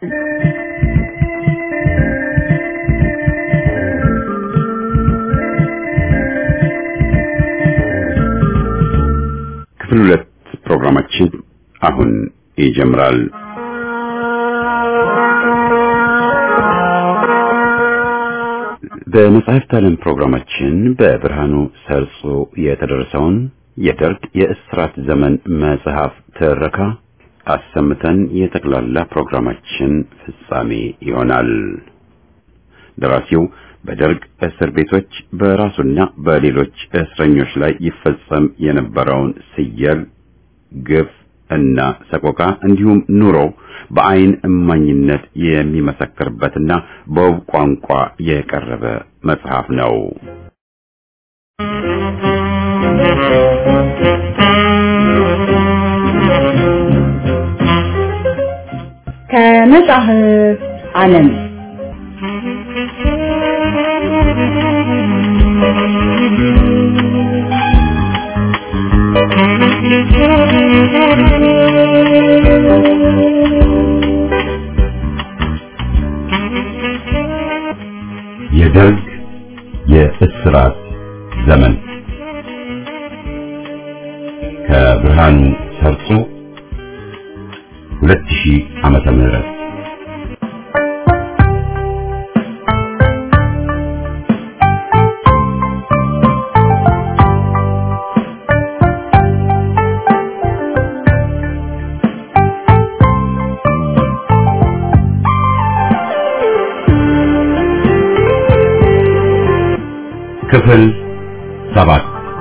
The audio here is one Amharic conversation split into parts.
ክፍል ሁለት ፕሮግራማችን አሁን ይጀምራል። በመጽሐፍት ዓለም ፕሮግራማችን በብርሃኑ ሰርጾ የተደረሰውን የደርግ የእስራት ዘመን መጽሐፍ ትረካ አሰምተን የጠቅላላ ፕሮግራማችን ፍጻሜ ይሆናል። ደራሲው በደርግ እስር ቤቶች በራሱና በሌሎች እስረኞች ላይ ይፈጸም የነበረውን ስየል፣ ግፍ እና ሰቆቃ እንዲሁም ኑሮ በአይን እማኝነት የሚመሰክርበትና በውብ ቋንቋ የቀረበ መጽሐፍ ነው። ከመጽሐፍ ዓለም የደርግ የእስራት ዘመን ከብርሃኑ ሰርጾ 2000 ዓመተ ምህረት ክፍል ሰባት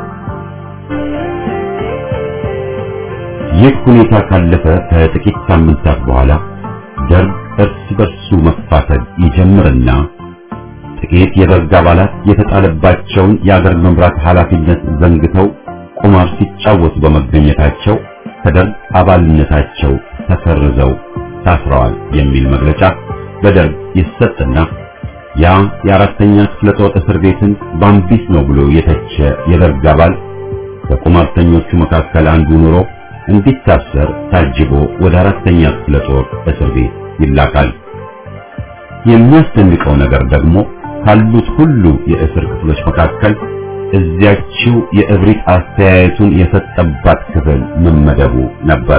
ይህ ሁኔታ ካለፈ ከጥቂት ሳምንታት በኋላ ደርግ እርስ በርሱ መፋተግ ይጀምርና ጥቂት የደርግ አባላት የተጣለባቸውን የአገር መምራት ኃላፊነት ዘንግተው ቁማር ሲጫወቱ በመገኘታቸው ከደርግ አባልነታቸው ተሰርዘው ታስረዋል የሚል መግለጫ በደርግ ይሰጥና ያ የአራተኛ ክፍለ ጦር እስር ቤትን ባምቢስ ነው ብሎ የተቸ የደርግ አባል ከቁማርተኞቹ መካከል አንዱ ኑሮ እንዲታሰር ታጅቦ ወደ አራተኛ ክፍለ ጦር እስር ቤት ይላካል። የሚያስደንቀው ነገር ደግሞ ካሉት ሁሉ የእስር ክፍሎች መካከል እዚያችው የእብሪት አስተያየቱን የሰጠባት ክፍል መመደቡ ነበር።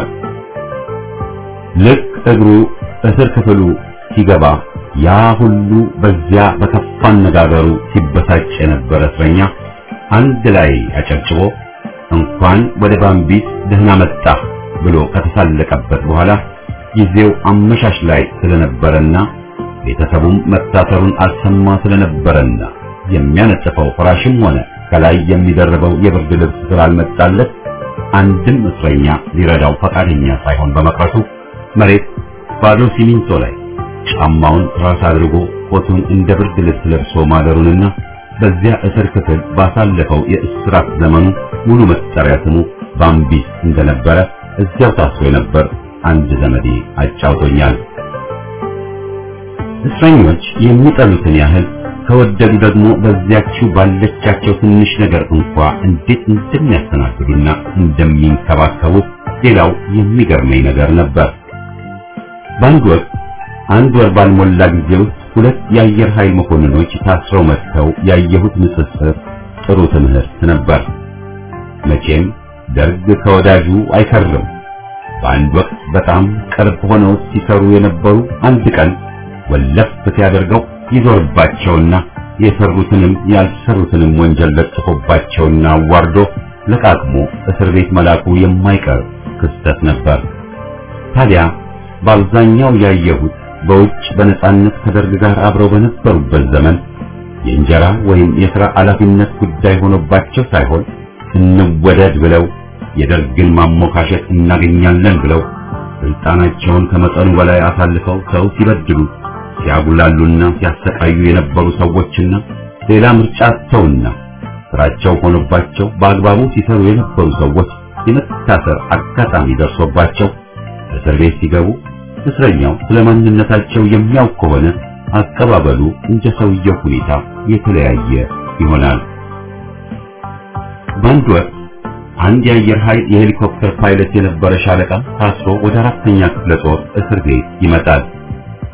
ልክ እግሩ እስር ክፍሉ ሲገባ ያ ሁሉ በዚያ በከፋ አነጋገሩ ሲበሳጭ የነበረ እስረኛ አንድ ላይ አጨብጭቦ እንኳን ወደ ባምቢስ ደህና መጣህ ብሎ ከተሳለቀበት በኋላ ጊዜው አመሻሽ ላይ ስለነበረና ቤተሰቡም መታሰሩን አልሰማ ስለነበረና የሚያነጥፈው ፍራሽም ሆነ ከላይ የሚደርበው የብርድ ልብስ ስላልመጣለት አንድም እስረኛ ሊረዳው ፈቃደኛ ሳይሆን በመቅረቱ መሬት ባዶ ሲሚንቶ ላይ ጫማውን ራስ አድርጎ ኮቱን እንደ ብርድ ልብስ ለብሶ ማደሩንና በዚያ እስር ክፍል ባሳለፈው የእስራት ዘመኑ ሙሉ መጠሪያ ስሙ ባምቢስ እንደነበረ እዚያው ታስሮ የነበር አንድ ዘመዴ አጫውቶኛል። እስረኞች የሚጠሉትን ያህል ከወደዱ ደግሞ በዚያችው ባለቻቸው ትንሽ ነገር እንኳ እንዴት እንደሚያስተናግዱና እንደሚንከባከቡ ሌላው የሚገርመኝ ነገር ነበር። በአንድ ወቅት አንድ ወር ባልሞላ ጊዜ ውስጥ ሁለት የአየር ኃይል መኮንኖች ታስረው መጥተው ያየሁት ንጽጽር ጥሩ ትምህርት ነበር። መቼም ደርግ ከወዳጁ አይከርም። በአንድ ወቅት በጣም ቅርብ ሆነው ሲሰሩ የነበሩ አንድ ቀን ወለፍ ሲያደርገው ይዞርባቸውና የሰሩትንም ያልሰሩትንም ወንጀል ለጥፎባቸውና አዋርዶ ለቃቅሞ እስር ቤት መላኩ የማይቀር ክስተት ነበር። ታዲያ በአብዛኛው ያየሁት በውጭ በነጻነት ከደርግ ጋር አብረው በነበሩበት ዘመን የእንጀራ ወይም የሥራ ኃላፊነት ጉዳይ ሆኖባቸው ሳይሆን እንወደድ ብለው የደርግን ማሞካሸት እናገኛለን ብለው ስልጣናቸውን ከመጠኑ በላይ አሳልፈው ሰው ሲበድሉ ሲያጉላሉና ሲያሰቃዩ የነበሩ ሰዎችና ሌላ ምርጫ አጥተውና ስራቸው ሆኖባቸው በአግባቡ ሲሰሩ የነበሩ ሰዎች የመታሰር አጋጣሚ ደርሶባቸው እስር ቤት ሲገቡ እስረኛው ስለ ማንነታቸው የሚያውቅ ከሆነ አቀባበሉ እንደ ሰውየው ሁኔታ የተለያየ ይሆናል። በአንድ ወቅት አንድ የአየር ኃይል የሄሊኮፕተር ፓይለት የነበረ ሻለቃ ታስሮ ወደ አራተኛ ክፍለ ጦር እስር ቤት ይመጣል።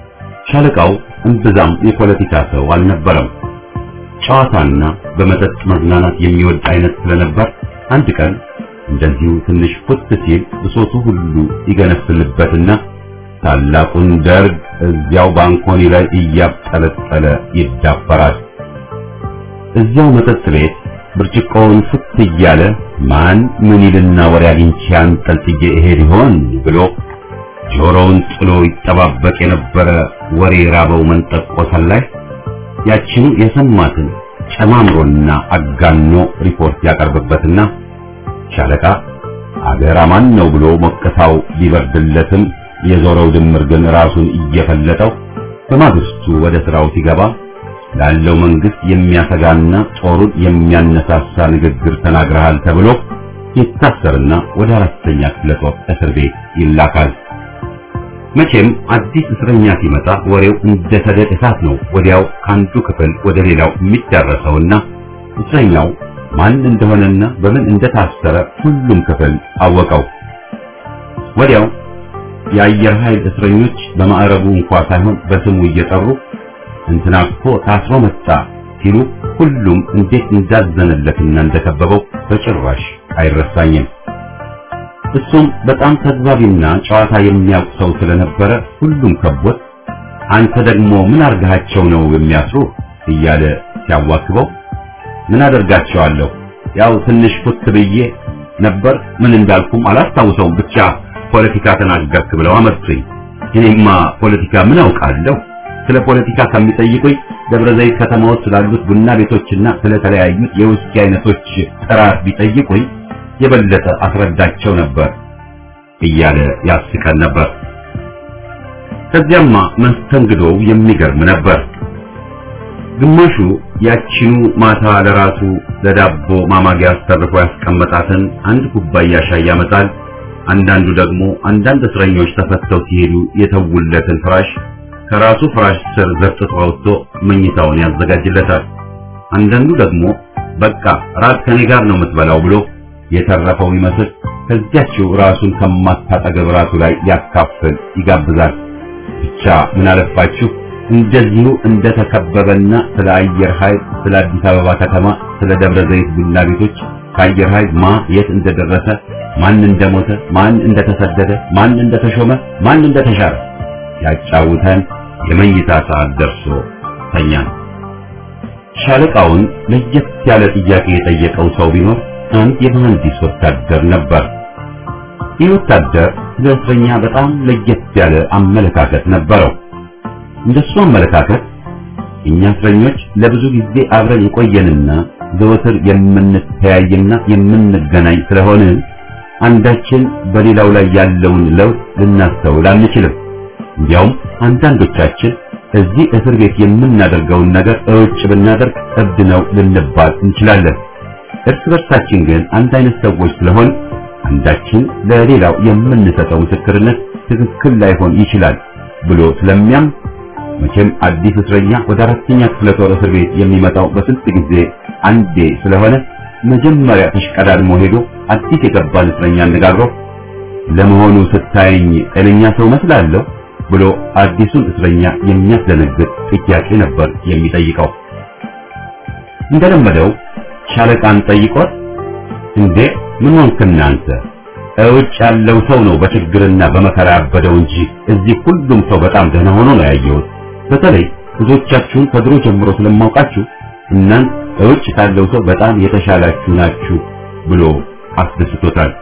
ሻለቃው እምብዛም የፖለቲካ ሰው አልነበረም። ጨዋታና በመጠጥ መዝናናት የሚወድ አይነት ስለነበር አንድ ቀን እንደዚሁ ትንሽ ፉት ሲል ብሶቱ ሁሉ ይገነፍልበትና ታላቁን ደርግ እዚያው ባንኮኒ ላይ እያብጠለጠለ ይዳፈራል። እዚያው መጠጥ ቤት ብርጭቆውን ፍት እያለ ማን ምን ይልና ወሬ አግኝቼ አንጠልጥዬ እሄድ ይሆን ብሎ ጆሮውን ጥሎ ይጠባበቅ የነበረ ወሬ ራበው መንጠቆ ሰላይ ያችኑ የሰማትን ጨማምሮና አጋኖ ሪፖርት ያቀርብበትና ሻለቃ አገር አማን ነው ብሎ ሞቅታው ቢበርድለትም የዞረው ድምር ግን ራሱን እየፈለጠው በማግስቱ ወደ ስራው ሲገባ ላለው መንግስት የሚያሰጋና ጦሩን የሚያነሳሳ ንግግር ተናግረሃል ተብሎ ይታሰርና ወደ አራተኛ ክፍለ ጦር እስር ቤት ይላካል። መቼም አዲስ እስረኛ ሲመጣ ወሬው እንደ ሰደድ እሳት ነው ወዲያው ከአንዱ ክፍል ወደ ሌላው የሚዳረሰውና እስረኛው ማን እንደሆነና በምን እንደታሰረ ሁሉም ክፍል አወቀው። ወዲያው የአየር ኃይል እስረኞች በማዕረጉ እንኳ ሳይሆን በስሙ እየጠሩ እንትና እኮ ታስሮ መጣ ሲሉ ሁሉም እንዴት እንዳዘነለትና እንደከበበው በጭራሽ አይረሳኝም። እሱም በጣም ተግባቢና ጨዋታ የሚያውቅ ሰው ስለነበረ ሁሉም ከቦት አንተ ደግሞ ምን አርጋቸው ነው የሚያስሩ እያለ ሲያዋክበው ምን አደርጋቸዋለሁ ያው ትንሽ ፉት ብዬ ነበር ምን እንዳልኩም አላስታውሰውም ብቻ ፖለቲካ ተናገርክ ብለው አመጡኝ እኔማ ፖለቲካ ምን አውቃለሁ ስለ ፖለቲካ ከሚጠይቁኝ ደብረ ዘይት ከተማ ውስጥ ስላሉት ቡና ቤቶችና ስለተለያዩት የውስኪ አይነቶች ጥራት ቢጠይቁኝ የበለጠ አስረዳቸው ነበር እያለ ያስቀን ነበር። ከዚያማ መስተንግዶው የሚገርም ነበር። ግማሹ ያቺኑ ማታ ለራሱ ለዳቦ ማማጊያ አስተርፎ ያስቀመጣትን አንድ ኩባያ ሻይ ያመጣል። አንዳንዱ ደግሞ አንዳንድ እስረኞች ተፈተው ሲሄዱ የተውለትን ፍራሽ ከራሱ ፍራሽ ስር ዘርጥጦ አውጥቶ መኝታውን ያዘጋጅለታል። አንዳንዱ ደግሞ በቃ ራት ከኔ ጋር ነው የምትበላው ብሎ የተረፈው ይመስል ከዚያችው ራሱን ከማታጠገብ ራሱ ላይ ያካፍል ይጋብዛል። ብቻ ምን አለፋችሁ እንደዚሁ እንደተከበበና ስለ አየር ኃይል፣ ስለ አዲስ አበባ ከተማ፣ ስለ ደብረ ዘይት ቡና ቤቶች ከአየር ኃይል ማ የት እንደደረሰ፣ ማን እንደሞተ፣ ማን እንደተሰደደ፣ ማን እንደተሾመ፣ ማን እንደተሻረ ያጫውተን የመኝታ ሰዓት ደርሶ ተኛን። ሻለቃውን ለየት ያለ ጥያቄ የጠየቀው ሰው ቢኖር አንድ የመሐንዲስ ወታደር ነበር። ይህ ወታደር ስለ እስረኛ በጣም ለየት ያለ አመለካከት ነበረው። እንደሱ አመለካከት እኛ እስረኞች ለብዙ ጊዜ አብረን የቆየንና ዘወትር የምንተያይና የምንገናኝ ስለሆነ አንዳችን በሌላው ላይ ያለውን ለውጥ ልናስተውል አንችልም። እንዲያውም አንዳንዶቻችን እዚህ እስር ቤት የምናደርገውን ነገር እውጭ ብናደርግ እብድ ነው ልንባል እንችላለን። እርስ በርሳችን ግን አንድ አይነት ሰዎች ስለሆን አንዳችን ለሌላው የምንሰጠው ምስክርነት ትክክል ላይሆን ይችላል ብሎ ስለሚያም መቼም አዲስ እስረኛ ወደ አራተኛ ክፍለ ጦር እስር ቤት የሚመጣው በስንት ጊዜ አንዴ ስለሆነ መጀመሪያ ተሽቀዳድሞ ሄዶ አዲስ የገባን እስረኛ አነጋግሮ ለመሆኑ ስታየኝ ጤነኛ ሰው መስላለሁ ብሎ አዲሱን እስረኛ የሚያስደነግጥ ጥያቄ ነበር የሚጠይቀው። እንደለመደው ሻለቃን ጠይቆት እንዴ ምን ሆንክና አንተ እውጭ ያለው ሰው ነው በችግርና በመከራ ያበደው እንጂ እዚህ ሁሉም ሰው በጣም ደህና ሆኖ ነው ያየሁት። በተለይ ብዙዎቻችሁን ከድሮ ጀምሮ ስለማውቃችሁ እናንተ እውጭ ካለው ሰው በጣም የተሻላችሁ ናችሁ ብሎ አስደስቶታል።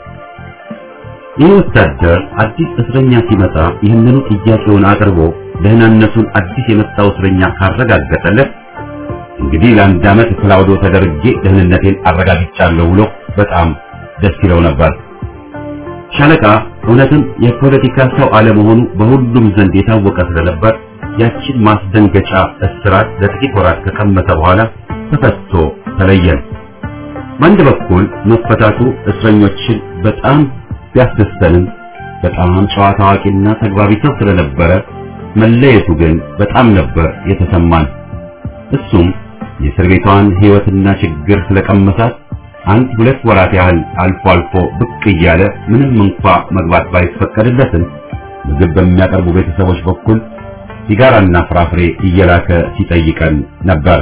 ይህ ወታደር አዲስ እስረኛ ሲመጣ ይህንኑ ጥያቄውን አቅርቦ ደህናነቱን አዲስ የመጣው እስረኛ ካረጋገጠለት እንግዲህ ለአንድ ዓመት ክላውዶ ተደርጌ ደህንነቴን አረጋግጫለሁ ብሎ በጣም ደስ ይለው ነበር። ሻለቃ እውነትም የፖለቲካ ሰው አለመሆኑ በሁሉም ዘንድ የታወቀ ስለነበር ያችን ማስደንገጫ እስራት ለጥቂት ወራት ከቀመሰ በኋላ ተፈቶ ተለየን። በአንድ በኩል መፈታቱ እስረኞችን በጣም ቢያስደስተንም በጣም ጨዋ ታዋቂና ተግባቢ ሰው ስለነበረ መለየቱ ግን በጣም ነበር የተሰማን። እሱም የእስር ቤቷን ሕይወትና ችግር ስለቀመሳት አንድ ሁለት ወራት ያህል አልፎ አልፎ ብቅ እያለ ምንም እንኳ መግባት ባይፈቀድለትም ምግብ በሚያቀርቡ ቤተሰቦች በኩል ሲጋራና ፍራፍሬ እየላከ ሲጠይቀን ነበር።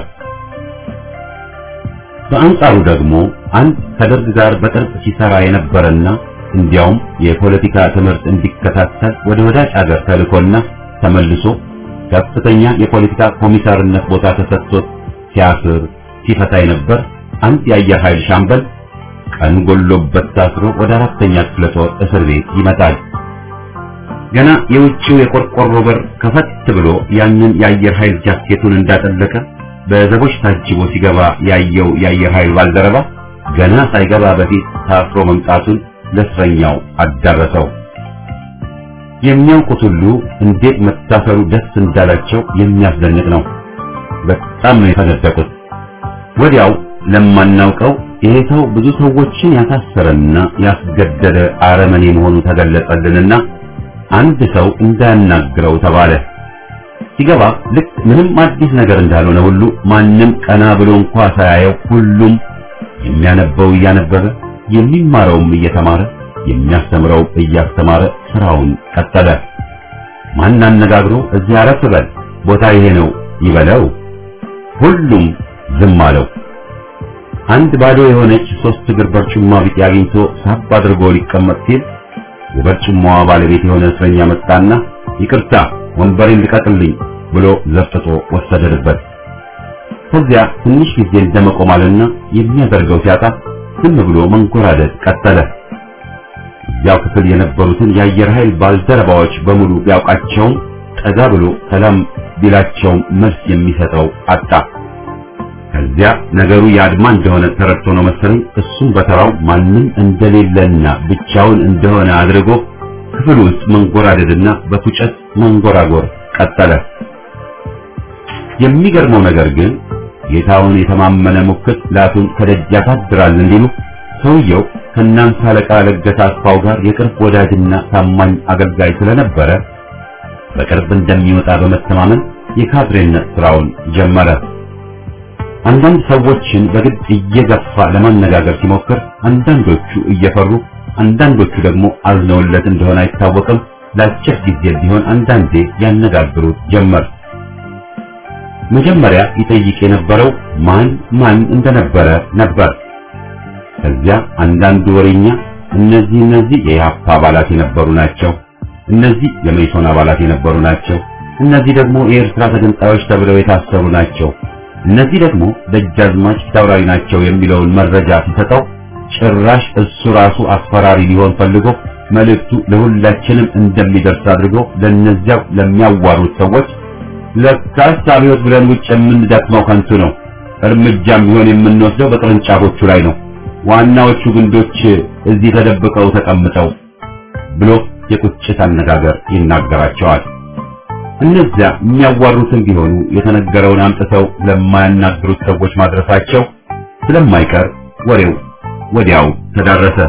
በአንጻሩ ደግሞ አንድ ከደርግ ጋር በቅርብ ሲሰራ የነበረና እንዲያውም የፖለቲካ ትምህርት እንዲከታተል ወደ ወዳጅ አገር ተልኮና ተመልሶ ከፍተኛ የፖለቲካ ኮሚሳርነት ቦታ ተሰጥቶት ሲያስር ሲፈታ የነበር አንድ የአየር ኃይል ሻምበል ቀን ጎሎበት ታስሮ ወደ አራተኛ ክፍለ ጦር እስር ቤት ይመጣል። ገና የውጭው የቆርቆሮ በር ከፈት ብሎ ያንን የአየር ኃይል ጃኬቱን እንዳጠለቀ በዘቦች ታጅቦ ሲገባ ያየው የአየር ኃይል ባልደረባ ገና ሳይገባ በፊት ታስሮ መምጣቱን ለእስረኛው አዳረሰው። የሚያውቁት ሁሉ እንዴት መታሰሩ ደስ እንዳላቸው የሚያስደንቅ ነው። በጣም ነው የተነደቁት። ወዲያው ለማናውቀው ይሄ ሰው ብዙ ሰዎችን ያሳሰረና ያስገደለ አረመኔ መሆኑ ተገለጸልንና አንድ ሰው እንዳያናግረው ተባለ። ሲገባ ልክ ምንም አዲስ ነገር እንዳልሆነ ሁሉ ማንም ቀና ብሎ እንኳ ሳያየው ሁሉም የሚያነበው እያነበበ የሚማረውም እየተማረ የሚያስተምረው እያስተማረ ስራውን ቀጠለ። ማን አነጋግሮ እዚህ አረፍ በል ቦታ ይሄ ነው ይበለው። ሁሉም ዝም አለው። አንድ ባዶ የሆነች ሶስት እግር በርጩማ ቢጤ አግኝቶ ሳብ አድርጎ ሊቀመጥ ሲል የበርጩማዋ ባለቤት የሆነ እስረኛ መጣና ይቅርታ ወንበሬን ልቀቅልኝ ብሎ ዘፍጥጦ ወሰደበት። ከዚያ ትንሽ ጊዜ እንደመቆማልና የሚያደርገው ሲያጣ ዝም ብሎ መንጎራደድ ቀጠለ። እዚያው ክፍል የነበሩትን የአየር ኃይል ባልደረባዎች በሙሉ ቢያውቃቸውም ጠጋ ብሎ ሰላም ቢላቸውም መልስ የሚሰጠው አጣ። ከዚያ ነገሩ የአድማ እንደሆነ ተረድቶ ነው መሰለኝ እሱም በተራው ማንም እንደሌለና ብቻውን እንደሆነ አድርጎ ክፍል ውስጥ መንጎራደድና በፉጨት መንጎራጎር ቀጠለ። የሚገርመው ነገር ግን ጌታውን የተማመነ ሙክት ላቱን ከደጅ ያሳድራል እንዲሉ ሰውየው ከእናንተ አለቃ ለገሰ አስፋው ጋር የቅርብ ወዳጅና ታማኝ አገልጋይ ስለነበረ በቅርብ እንደሚወጣ በመተማመን የካድሬነት ስራውን ጀመረ። አንዳንድ ሰዎችን በግድ እየገፋ ለማነጋገር ሲሞክር አንዳንዶቹ እየፈሩ አንዳንዶቹ ደግሞ አዝነውለት እንደሆነ አይታወቅም። ለአጭር ጊዜ ቢሆን አንዳንዴ ያነጋግሩት ጀመር። መጀመሪያ ይጠይቅ የነበረው ማን ማን እንደነበረ ነበር። ከዚያ አንዳንዱ ወሬኛ እነዚህ እነዚህ የኢህአፓ አባላት የነበሩ ናቸው፣ እነዚህ የመኢሶን አባላት የነበሩ ናቸው፣ እነዚህ ደግሞ የኤርትራ ተገንጣዮች ተብለው የታሰሩ ናቸው፣ እነዚህ ደግሞ ደጃዝማች ፊታውራሪ ናቸው የሚለውን መረጃ ሲሰጠው ጭራሽ እሱ ራሱ አስፈራሪ ሊሆን ፈልጎ መልእክቱ ለሁላችንም እንደሚደርስ አድርጎ ለነዚያው ለሚያዋሩት ሰዎች ለካስ አብዮት ብለን ውጭ የምንደክመው ከንቱ ነው፣ እርምጃም ቢሆን የምንወስደው በቅርንጫፎቹ ላይ ነው፣ ዋናዎቹ ግንዶች እዚህ ተደብቀው ተቀምጠው ብሎ የቁጭት አነጋገር ይናገራቸዋል። እነዚያ የሚያዋሩትን ቢሆኑ የተነገረውን አምጥተው ለማያናግሩት ሰዎች ማድረሳቸው ስለማይቀር ወሬው ወዲያው ተዳረሰ።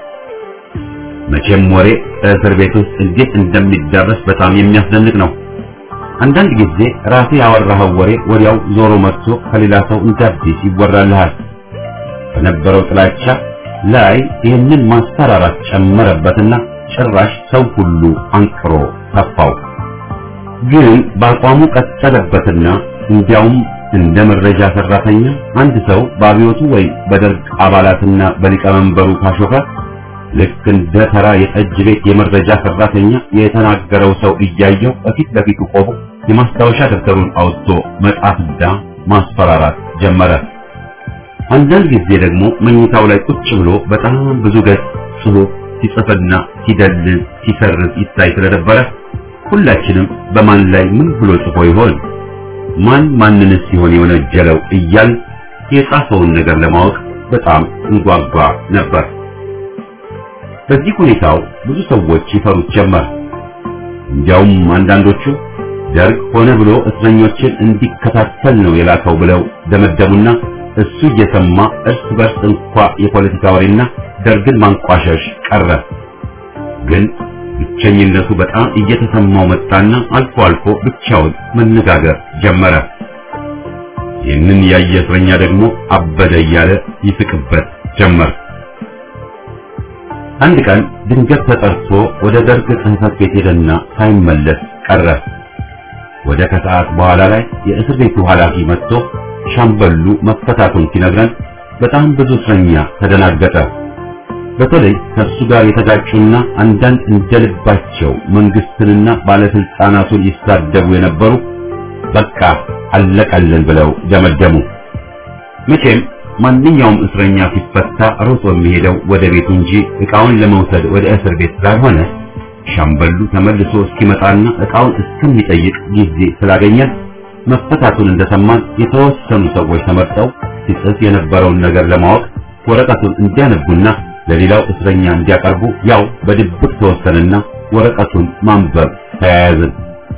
መቼም ወሬ እስር ቤት ውስጥ እንዴት እንደሚዳረስ በጣም የሚያስደንቅ ነው። አንዳንድ ጊዜ ራሴ ያወራኸው ወሬ ወዲያው ዞሮ መጥቶ ከሌላ ሰው እንደ አዲስ ይወራልሃል። በነበረው ጥላቻ ላይ ይህንን ማስፈራራት ጨመረበትና ጭራሽ ሰው ሁሉ አንቅሮ ተፋው። ግን በአቋሙ ቀጠለበትና እንዲያውም እንደ መረጃ ሰራተኛ አንድ ሰው በአብዮቱ ወይ በደርግ አባላትና በሊቀመንበሩ ካሾፈ ልክ እንደ ተራ የጠጅ ቤት የመረጃ ሰራተኛ የተናገረው ሰው እያየው በፊት ለፊቱ ቆሞ የማስታወሻ ደብተሩን አውጥቶ መጻፍና ማስፈራራት ጀመረ። አንዳንድ ጊዜ ደግሞ መኝታው ላይ ቁጭ ብሎ በጣም ብዙ ገጽ ጽሑፍ ሲጽፍና ሲደልዝ ሲሰርዝ ይታይ ስለነበረ ሁላችንም በማን ላይ ምን ብሎ ጽፎ ይሆን ማን ማንንስ ሲሆን የወነጀለው እያል የጻፈውን ነገር ለማወቅ በጣም እንጓጓ ነበር። በዚህ ሁኔታው ብዙ ሰዎች ይፈሩት ጀመር። እንዲያውም አንዳንዶቹ ደርግ ሆነ ብሎ እስረኞችን እንዲከታተል ነው የላከው ብለው ደመደሙና እሱ እየሰማ እርስ በርስ እንኳ የፖለቲካ ወሬና ደርግን ማንቋሸሽ ቀረ። ግን ብቸኝነቱ በጣም እየተሰማው መጣና አልፎ አልፎ ብቻውን መነጋገር ጀመረ። ይህንን ያየ እስረኛ ደግሞ አበደ እያለ ይስቅበት ጀመር። አንድ ቀን ድንገት ተጠርቶ ወደ ደርግ ጽሕፈት ቤት ሄደና ሳይመለስ ቀረ። ወደ ከሰዓት በኋላ ላይ የእስር ቤቱ ኃላፊ መጥቶ ሻምበሉ መፈታቱን ሲነግረን በጣም ብዙ እስረኛ ተደናገጠ። በተለይ ከእሱ ጋር የተጋጩና አንዳንድ እንደልባቸው መንግስትንና ባለስልጣናቱን ይሳደቡ የነበሩ በቃ አለቀልን ብለው ደመደሙ። መቼም ማንኛውም እስረኛ ሲፈታ ሮጦ የሚሄደው ወደ ቤቱ እንጂ ዕቃውን ለመውሰድ ወደ እስር ቤት ስላልሆነ ሻምበሉ ተመልሶ እስኪመጣና ዕቃውን እስከሚጠይቅ ጊዜ ስላገኘን መፈታቱን እንደሰማን የተወሰኑ ሰዎች ተመርጠው ሲጽፍ የነበረውን ነገር ለማወቅ ወረቀቱን እንዲያነቡና ለሌላው እስረኛ እንዲያቀርቡ ያው በድብቅ ተወሰነና ወረቀቱን ማንበብ ተያያዝን።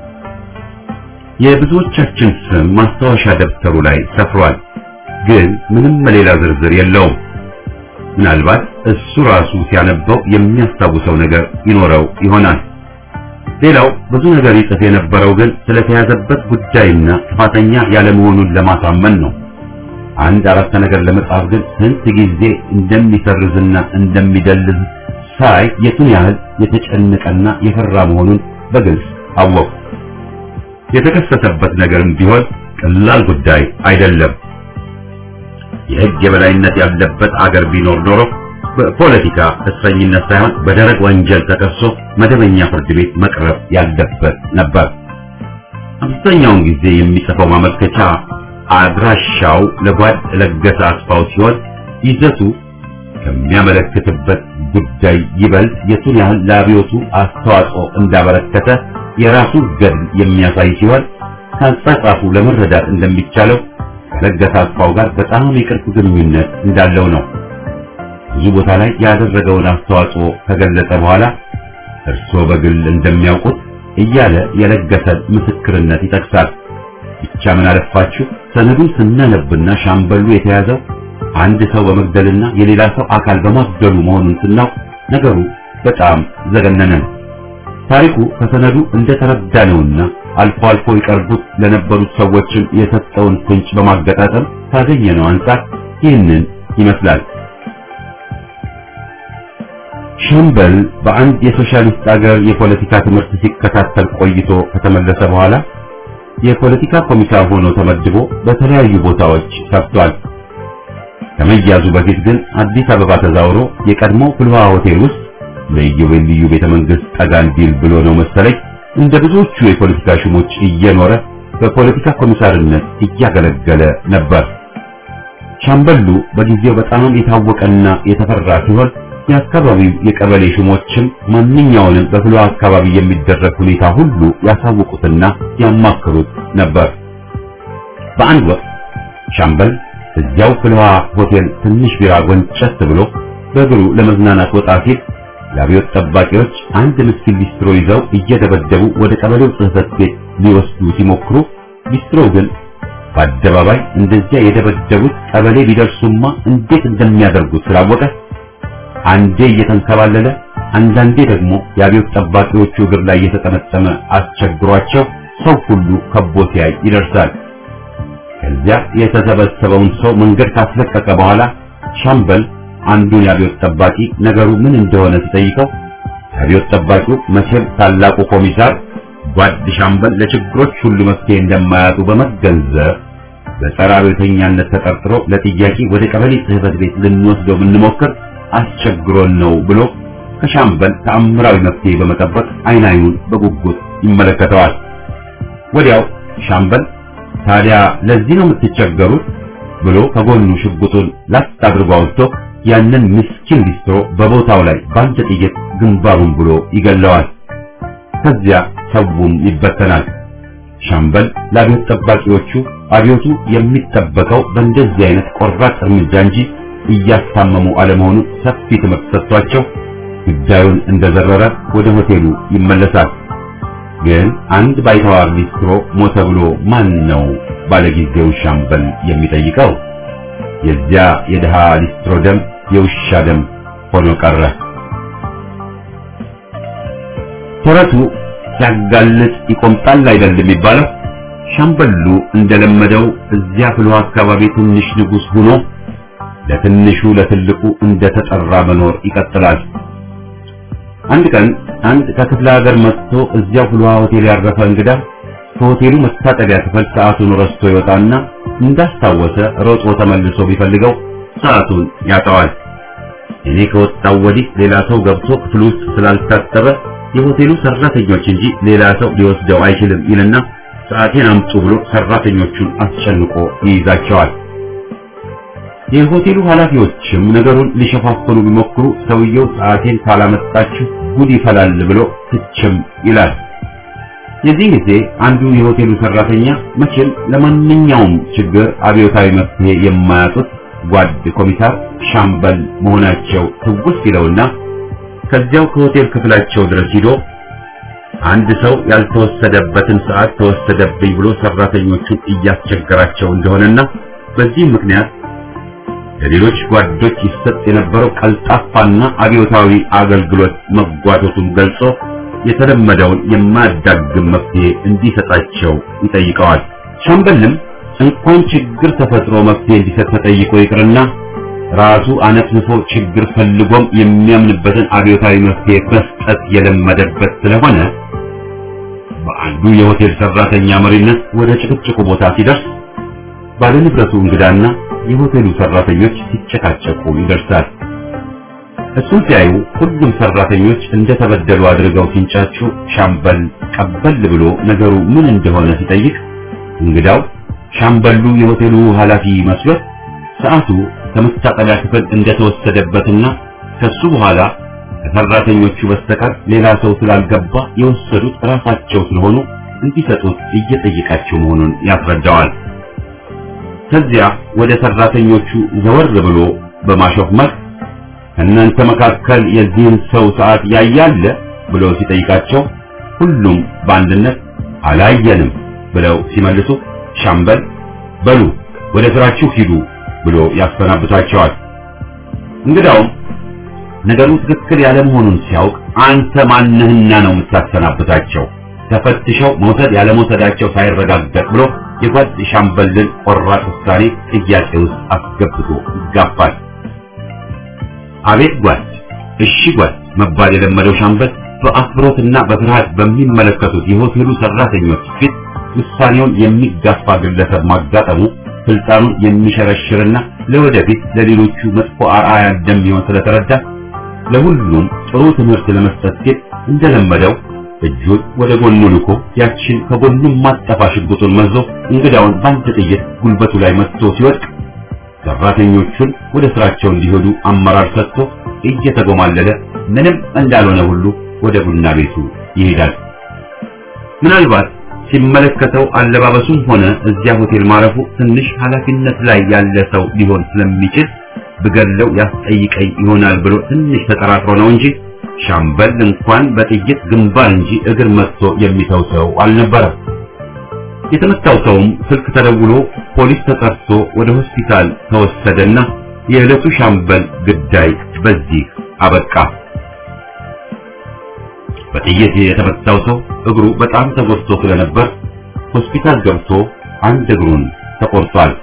የብዙዎቻችን ስም ማስታወሻ ደብተሩ ላይ ሰፍሯል፣ ግን ምንም ሌላ ዝርዝር የለውም። ምናልባት እሱ ራሱ ሲያነበው የሚያስታውሰው ነገር ይኖረው ይሆናል። ሌላው ብዙ ነገር ይጽፍ የነበረው ግን ስለተያዘበት ጉዳይና ጥፋተኛ ያለመሆኑን ለማሳመን ነው። አንድ አረፍተ ነገር ለመጻፍ ግን ስንት ጊዜ እንደሚሰርዝና እንደሚደልዝ ሳይ የቱን ያህል የተጨነቀና የፈራ መሆኑን በግልጽ አወቅሁ። የተከሰሰበት ነገርም ቢሆን ቀላል ጉዳይ አይደለም። የሕግ የበላይነት ያለበት አገር ቢኖር ኖሮ በፖለቲካ እስረኝነት ሳይሆን በደረቅ ወንጀል ተከሶ መደበኛ ፍርድ ቤት መቅረብ ያለበት ነበር። አብዛኛውን ጊዜ የሚጽፈው ማመልከቻ አድራሻው ለጓድ ለገሰ አስፋው ሲሆን ይዘቱ ከሚያመለክትበት ጉዳይ ይበልጥ የቱን ያህል ለአብዮቱ አስተዋጽኦ እንዳበረከተ የራሱ ገድል የሚያሳይ ሲሆን ከአጻጻፉ ለመረዳት እንደሚቻለው ከለገሰ አስፋው ጋር በጣም የቅርብ ግንኙነት እንዳለው ነው። ብዙ ቦታ ላይ ያደረገውን አስተዋጽኦ ከገለጸ በኋላ እርስዎ በግል እንደሚያውቁት እያለ የለገሰን ምስክርነት ይጠቅሳል። ብቻ ምን አለፋችሁ ሰነዱን ስናነብና ሻምበሉ የተያዘው አንድ ሰው በመግደልና የሌላ ሰው አካል በማጉደሉ መሆኑን ስናውቅ ነገሩ በጣም ዘገነነን። ታሪኩ ከሰነዱ እንደተረዳነውና አልፎ አልፎ ይቀርቡት ለነበሩት ሰዎችም የሰጠውን ፍንጭ በማገጣጠም ካገኘነው አንጻር ይህንን ይመስላል። ሻምበል በአንድ የሶሻሊስት አገር የፖለቲካ ትምህርት ሲከታተል ቆይቶ ከተመለሰ በኋላ የፖለቲካ ኮሚሳር ሆኖ ተመድቦ በተለያዩ ቦታዎች ሰርቷል። ከመያዙ በፊት ግን አዲስ አበባ ተዛውሮ የቀድሞ ፍልውሃ ሆቴል ውስጥ ለኢዮቤልዩ ቤተ መንግስት ጠጋ እንዲል ብሎ ነው መሰለኝ እንደ ብዙዎቹ የፖለቲካ ሹሞች እየኖረ በፖለቲካ ኮሚሳርነት እያገለገለ ነበር። ሻምበሉ በጊዜው በጣም የታወቀና የተፈራ ሲሆን የአካባቢው የቀበሌ ሹሞችም ማንኛውንም በፍልውሃ አካባቢ የሚደረግ ሁኔታ ሁሉ ያሳውቁትና ያማክሩት ነበር። በአንድ ወቅት ሻምበል እዚያው ፍልውሃ ሆቴል ትንሽ ቢራ ጎንጨት ብሎ በእግሩ ለመዝናናት ወጣ ሲል የአብዮት ጠባቂዎች አንድ ምስኪን ሊስትሮ ይዘው እየደበደቡ ወደ ቀበሌው ጽሕፈት ቤት ሊወስዱ ሲሞክሩ ሊስትሮው ግን በአደባባይ እንደዚያ የደበደቡት ቀበሌ ቢደርሱማ እንዴት እንደሚያደርጉት ስላወቀ አንዴ እየተንከባለለ አንዳንዴ ደግሞ የአብዮት ጠባቂዎቹ እግር ላይ እየተጠመጠመ አስቸግሯቸው ሰው ሁሉ ከቦ ሲያይ ይደርሳል። ከዚያ የተሰበሰበውን ሰው መንገድ ካስለቀቀ በኋላ ሻምበል አንዱን የአብዮት ጠባቂ ነገሩ ምን እንደሆነ ሲጠይቀው የአብዮት ጠባቂው መቼም ታላቁ ኮሚሳር ጓድ ሻምበል ለችግሮች ሁሉ መፍትሄ እንደማያጡ በመገንዘብ በጸረ አብዮተኛነት ተጠርጥሮ ለጥያቄ ወደ ቀበሌ ጽሕፈት ቤት ልንወስደው ብንሞክር አስቸግሮን ነው ብሎ ከሻምበል ተአምራዊ መፍትሄ በመጠበቅ አይን አይኑን በጉጉት ይመለከተዋል። ወዲያው ሻምበል ታዲያ ለዚህ ነው የምትቸገሩት ብሎ ከጎኑ ሽጉጡን ላጥ አድርጎ አውጥቶ ያንን ምስኪን ሊስትሮ በቦታው ላይ በአንድ ጥይት ግንባሩን ብሎ ይገለዋል። ከዚያ ሰውም ይበተናል። ሻምበል ለአብዮት ጠባቂዎቹ አብዮቱ የሚጠበቀው በእንደዚህ አይነት ቆራጥ እርምጃ እንጂ እያስታመሙ አለመሆኑ ሰፊ ትምህርት ሰጥቷቸው ጉዳዩን እንደዘረረ ወደ ሆቴሉ ይመለሳል። ግን አንድ ባይተዋር ሊስትሮ ሞተ ብሎ ማን ነው ባለጊዜው ሻምበል የሚጠይቀው? የዚያ የድሃ ሊስትሮ ደም የውሻ ደም ሆኖ ቀረ። ተረቱ ሲያጋልጥ ይቆምጣል አይደል የሚባለው? ሻምበሉ እንደለመደው እዚያ ፍልውሃ አካባቢ ትንሽ ንጉሥ ሆኖ ለትንሹ ለትልቁ እንደተጠራ መኖር ይቀጥላል። አንድ ቀን አንድ ከክፍለ ሀገር መጥቶ እዚያው ፍልውሃ ሆቴል ያረፈ እንግዳ ከሆቴሉ መታጠቢያ ክፍል ሰዓቱን ረስቶ ይወጣና እንዳስታወሰ ሮጦ ተመልሶ ቢፈልገው ሰዓቱን ያጠዋል። እኔ ከወጣው ወዲህ ሌላ ሰው ገብቶ ክፍል ውስጥ ስላልታጠበ የሆቴሉ ሰራተኞች እንጂ ሌላ ሰው ሊወስደው አይችልም ይልና ሰዓቴን አምጡ ብሎ ሰራተኞቹን አስጨንቆ ይይዛቸዋል። የሆቴሉ ኃላፊዎችም ነገሩን ሊሸፋፍኑ ቢሞክሩ ሰውየው ሰዓቴን ካላመጣችሁ ጉድ ይፈላል ብሎ ትችም ይላል። የዚህ ጊዜ አንዱ የሆቴሉ ሰራተኛ መቼም ለማንኛውም ችግር አብዮታዊ መፍትሄ የማያጡት ጓድ ኮሚሳር ሻምበል መሆናቸው ትውስ ይለውና ከዚያው ከሆቴል ክፍላቸው ድረስ ሂዶ አንድ ሰው ያልተወሰደበትን ሰዓት ተወሰደብኝ ብሎ ሰራተኞቹን እያስቸገራቸው እንደሆነና በዚህ ምክንያት ለሌሎች ጓዶች ይሰጥ የነበረው ቀልጣፋና አብዮታዊ አገልግሎት መጓተቱን ገልጾ የተለመደውን የማያዳግም መፍትሄ እንዲሰጣቸው ይጠይቀዋል። ሻምበልም እንኳን ችግር ተፈጥሮ መፍትሄ እንዲሰጥ ተጠይቆ ይቅርና ራሱ አነፍንፎ ችግር ፈልጎም የሚያምንበትን አብዮታዊ መፍትሄ መስጠት የለመደበት ስለሆነ በአንዱ የሆቴል ሰራተኛ መሪነት ወደ ጭቅጭቁ ቦታ ሲደርስ ባለንብረቱ እንግዳና የሆቴሉ ሰራተኞች ሲጨቃጨቁ ይደርሳል። እሱን ሲያዩ ሁሉም ሰራተኞች እንደተበደሉ አድርገው ሲንጫጩ ሻምበል ቀበል ብሎ ነገሩ ምን እንደሆነ ሲጠይቅ እንግዳው ሻምበሉ የሆቴሉ ኃላፊ መስሎት ሰዓቱ ከመታጠቢያ ክፍል እንደተወሰደበትና ከሱ በኋላ ከሰራተኞቹ በስተቀር ሌላ ሰው ስላልገባ የወሰዱት ራሳቸው ስለሆኑ እንዲሰጡት እየጠየቃቸው መሆኑን ያስረዳዋል። ከዚያ ወደ ሰራተኞቹ ዘወር ብሎ በማሾፍ መልክ ከእናንተ መካከል የዚህን ሰው ሰዓት ያያለ ብሎ ሲጠይቃቸው ሁሉም በአንድነት አላየንም ብለው ሲመልሱ ሻምበል በሉ ወደ ስራችሁ ሂዱ ብሎ ያሰናብታቸዋል። እንግዳውም ነገሩ ትክክል ያለ መሆኑን ሲያውቅ አንተ ማንህና ነው የምታሰናብታቸው? ተፈትሸው መውሰድ ያለ መውሰዳቸው ሳይረጋገጥ ብሎ የጓድ ሻምበልን ቆራጥ ውሳኔ ጥያቄ ውስጥ አስገብቶ ይጋፋል። አቤት ጓድ፣ እሺ ጓድ መባል የለመደው ሻምበል በአክብሮትና በፍርሃት በሚመለከቱት የሆቴሉ ሰራተኞች ፊት ውሳኔውን የሚጋፋ ግለሰብ ማጋጠሙ ስልጣኑን የሚሸረሽርና ለወደፊት ለሌሎቹ መጥፎ አርአያ እንደሚሆን ስለተረዳ ለሁሉም ጥሩ ትምህርት ለመስጠት ሲል እንደለመደው እጁን ወደ ጎኑ ልኮ ያችን ከጎኑም ማጠፋ ሽጉጡን መዞ እንግዳውን በአንድ ጥይት ጉልበቱ ላይ መትቶ ሲወድቅ ሰራተኞቹን ወደ ስራቸው እንዲሄዱ አመራር ሰጥቶ እየተጎማለለ ምንም እንዳልሆነ ሁሉ ወደ ቡና ቤቱ ይሄዳል። ምናልባት ሲመለከተው አለባበሱም ሆነ እዚያ ሆቴል ማረፉ ትንሽ ኃላፊነት ላይ ያለ ሰው ሊሆን ስለሚችል ብገለው ያስጠይቀኝ ይሆናል ብሎ ትንሽ ተጠራጥሮ ነው እንጂ ሻምበል እንኳን በጥይት ግንባር እንጂ እግር መጥቶ የሚተው ሰው አልነበረም። የተመታው ሰውም ስልክ ተደውሎ ፖሊስ ተጠርቶ ወደ ሆስፒታል ተወሰደና የዕለቱ ሻምበል ግዳይ በዚህ አበቃ። በጥይት የተመታው ሰው እግሩ በጣም ተጎድቶ ስለነበር ሆስፒታል ገብቶ አንድ እግሩን ተቆርጧል።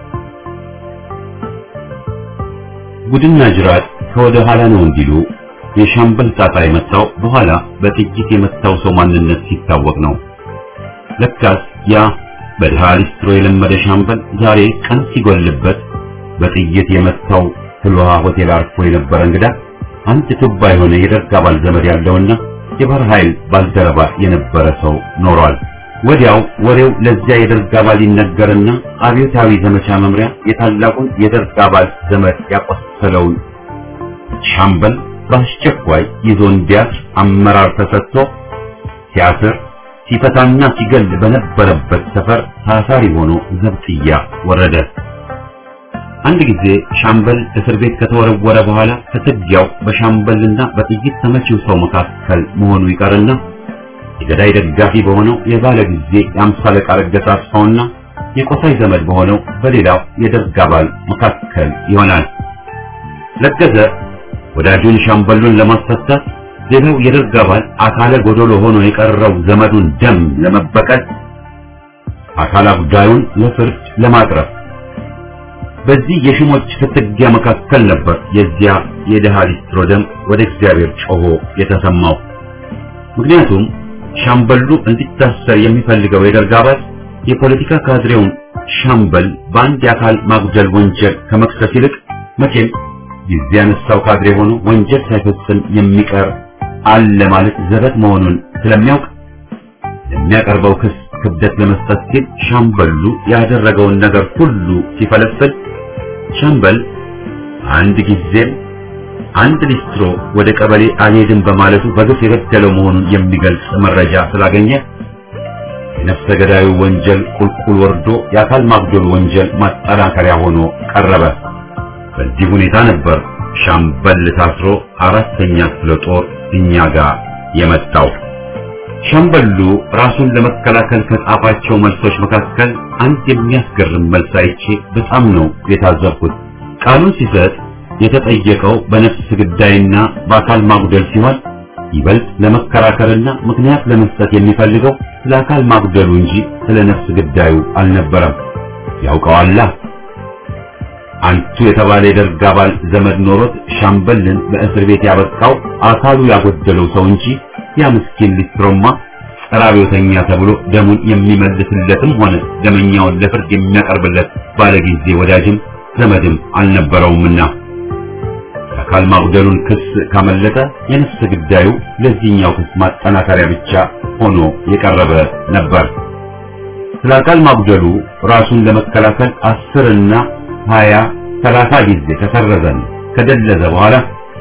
ጉድና ጅራት ከወደ ኋላ ነው እንዲሉ የሻምበል ጣጣ የመጣው በኋላ በጥይት የመታው ሰው ማንነት ሲታወቅ ነው። ለካስ ያ በድሃ ሊስትሮ የለመደ ሻምበል ዛሬ ቀን ሲጎልበት በጥይት የመታው ፍልውሃ ሆቴል አርፎ የነበረ እንግዳ አንድ ቱባ የሆነ የደርግ አባል ዘመድ ያለውና የባህር ኃይል ባልደረባ የነበረ ሰው ኖሯል። ወዲያው ወሬው ለዚያ የደርግ አባል ይነገርና አብዮታዊ ዘመቻ መምሪያ የታላቁን የደርግ አባል ዘመድ ያቆሰለውን ሻምበል በአስቸኳይ ይዞ እንዲያስር አመራር ተሰጥቶ ሲያስር ሲፈታና ሲገል በነበረበት ሰፈር ታሳሪ ሆኖ ዘብጥያ ወረደ። አንድ ጊዜ ሻምበል እስር ቤት ከተወረወረ በኋላ ፍትጊያው በሻምበልና በጥይት ተመቺው ሰው መካከል መሆኑ ይቀርና የገዳይ ደጋፊ በሆነው የባለ ጊዜ የአምሳ አለቃ ረገሳ አስፋውና የቆሳይ ዘመድ በሆነው በሌላው የደርግ አባል መካከል ይሆናል። ለገሰ ወዳጁን ሻምበሉን ለማስፈታት ሌላው የደርግ አባል አካለ ጎዶሎ ሆኖ የቀረው ዘመዱን ደም ለመበቀል አካል አጉዳዩን ለፍርድ ለማቅረብ በዚህ የሽሞች ፍትጊያ መካከል ነበር የዚያ የደሃ ሊስትሮ ደም ወደ እግዚአብሔር ጮሆ የተሰማው። ምክንያቱም ሻምበሉ እንዲታሰር የሚፈልገው የደርግ አባል የፖለቲካ ካድሬውን ሻምበል በአንድ የአካል ማጉደል ወንጀል ከመክሰስ ይልቅ መቼም ጊዜ ያነሳው ካድሬ ሆኖ ወንጀል ሳይፈጽም የሚቀር አለ ማለት ዘበት መሆኑን ስለሚያውቅ የሚያቀርበው ክስ ክብደት ለመስጠት ሲል ሻምበሉ ያደረገውን ነገር ሁሉ ሲፈለፍል ሻምበል አንድ ጊዜም አንድ ሊስትሮ ወደ ቀበሌ አልሄድም በማለቱ በግፍ የገደለው መሆኑን የሚገልጽ መረጃ ስላገኘ የነፍሰ ገዳዩ ወንጀል ቁልቁል ወርዶ የአካል ማጉደል ወንጀል ማጠናከሪያ ሆኖ ቀረበ። በዚህ ሁኔታ ነበር ሻምበል ታስሮ አራተኛ ክፍለ ጦር እኛ ጋር የመጣው። ሻምበሉ ራሱን ለመከላከል ከጻፋቸው መልሶች መካከል አንድ የሚያስገርም መልስ አይቼ በጣም ነው የታዘብኩት። ቃሉን ሲሰጥ የተጠየቀው በነፍስ ግዳይና በአካል ማጉደል ሲሆን ይበልጥ ለመከራከርና ምክንያት ለመስጠት የሚፈልገው ስለ አካል ማጉደሉ እንጂ ስለ ነፍስ ግዳዩ አልነበረም። ያውቀዋላ አንቱ የተባለ የደርግ አባል ዘመድ ኖሮት ሻምበልን በእስር ቤት ያበቃው አካሉ ያጎደለው ሰው እንጂ ያ ምስኪን ሊስትሮማ ጸረ አብዮተኛ ተብሎ ደሙን የሚመልስለትም ሆነ ደመኛውን ለፍርድ የሚያቀርብለት ባለጊዜ ወዳጅም ዘመድም አልነበረውምና የአካል ማጉደሉን ክስ ካመለጠ የነፍስ ግዳዩ ለዚህኛው ክስ ማጠናከሪያ ብቻ ሆኖ የቀረበ ነበር። ስለ አካል ማጉደሉ ራሱን ለመከላከል አስርና ሀያ ሰላሳ ጊዜ ከሰረዘን ከደለዘ በኋላ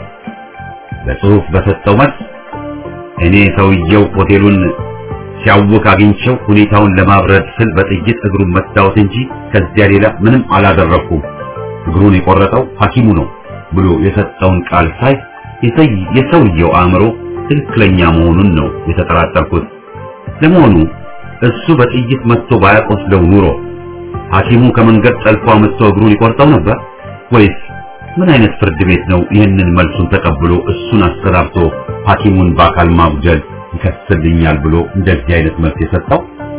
በጽሁፍ በሰጠው መልስ እኔ ሰውየው ሆቴሉን ሲያውክ አግኝቸው ሁኔታውን ለማብረድ ስል በጥይት እግሩን መታወት እንጂ ከዚያ ሌላ ምንም አላደረኩም። እግሩን የቆረጠው ሐኪሙ ነው ብሎ የሰጠውን ቃል ሳይ የሰውየው አእምሮ ትክክለኛ መሆኑን ነው የተጠራጠርኩት። ለመሆኑ እሱ በጥይት መጥቶ ባያቆስለው ኑሮ ሐኪሙ ከመንገድ ጠልፎ አመጥቶ እግሩን ይቆርጠው ነበር ወይስ ምን አይነት ፍርድ ቤት ነው ይህንን መልሱን ተቀብሎ እሱን አሰናብቶ ሐኪሙን በአካል ማጉደል ይከስልኛል ብሎ እንደዚህ አይነት መልስ የሰጠው?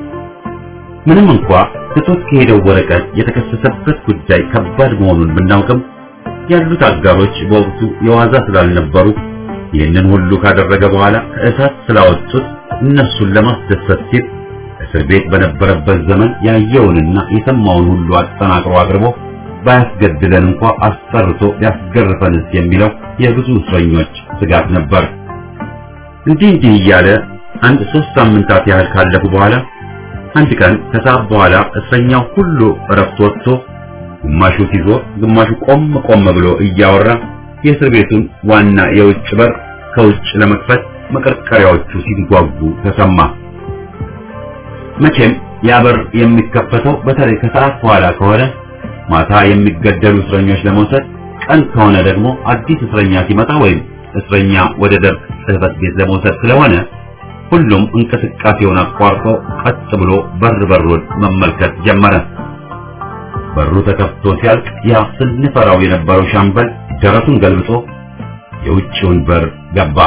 ምንም እንኳ ትቶት ከሄደው ወረቀት የተከሰሰበት ጉዳይ ከባድ መሆኑን ብናውቅም ያሉት አጋሮች በወቅቱ የዋዛ ስላልነበሩ ይህንን ሁሉ ካደረገ በኋላ ከእሳት ስላወጡት እነሱን ለማስደሰት ሲል እስር ቤት በነበረበት ዘመን ያየውንና የሰማውን ሁሉ አጠናቅሮ አቅርቦ ባያስገድለን እንኳ አስጠርቶ ቢያስገርፈንስ የሚለው የብዙ እስረኞች ስጋት ነበር። እንዲህ እንዲህ እያለ አንድ ሶስት ሳምንታት ያህል ካለፉ በኋላ አንድ ቀን ከሰዓት በኋላ እስረኛው ሁሉ እረፍት ወጥቶ ግማሹ ሲዞር ግማሹ ቆም ቆም ብሎ እያወራ የእስር ቤቱን ዋና የውጭ በር ከውጭ ለመክፈት መቀርቀሪያዎቹ ሲጓጉ ተሰማ። መቼም ያ በር የሚከፈተው በተለይ ከሰዓት በኋላ ከሆነ ማታ የሚገደሉ እስረኞች ለመውሰድ፣ ቀን ከሆነ ደግሞ አዲስ እስረኛ ሲመጣ ወይም እስረኛ ወደ ደርግ ጽሕፈት ቤት ለመውሰድ ስለሆነ ሁሉም እንቅስቃሴውን አቋርጦ ቀጥ ብሎ በር በሩን መመልከት ጀመረ። በሩ ተከፍቶ ሲያልቅ ያ ስንፈራው የነበረው ሻምበል ደረቱን ገልብጦ የውጭውን በር ገባ።